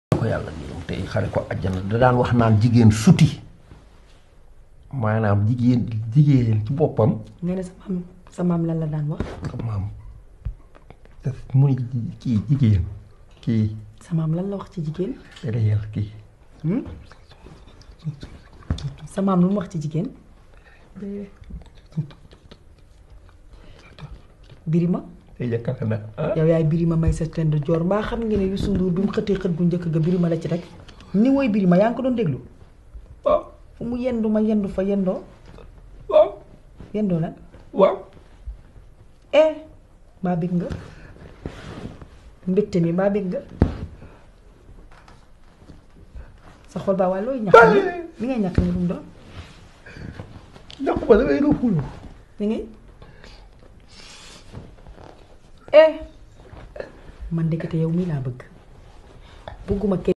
ko yàlla yërëm tey xare ko àjjana da daan wax naan jigéen suti maanaam jigéen jigéen ci boppam nga ne sa maam sa maam lan la daan wax maam mu ni kii jigéen kii sa maam lan la wax ci jigéen réel kii sa maam lu mu wax ci jigéen birima te yaakaar na ah yow yaay birima may sa tend joor mbaa xam ngeen ne Youssou Ndour bi mu xëttee xët bu njëkk ga birima la ci rek ni woy birima yaa ngi ko doon déglu waaw fu mu yendu ma yendu fa yendoo waaw yendoo lan waaw eh mbaa bég nga mbégte mi mbaa bég nga sa xol baa waaye looy ñax ni li ngay ñax ni lu mu doon ñàkk ba da ngay rëppulu li ngay eh man ndekete yow mii laa bëgg bëgguma kenn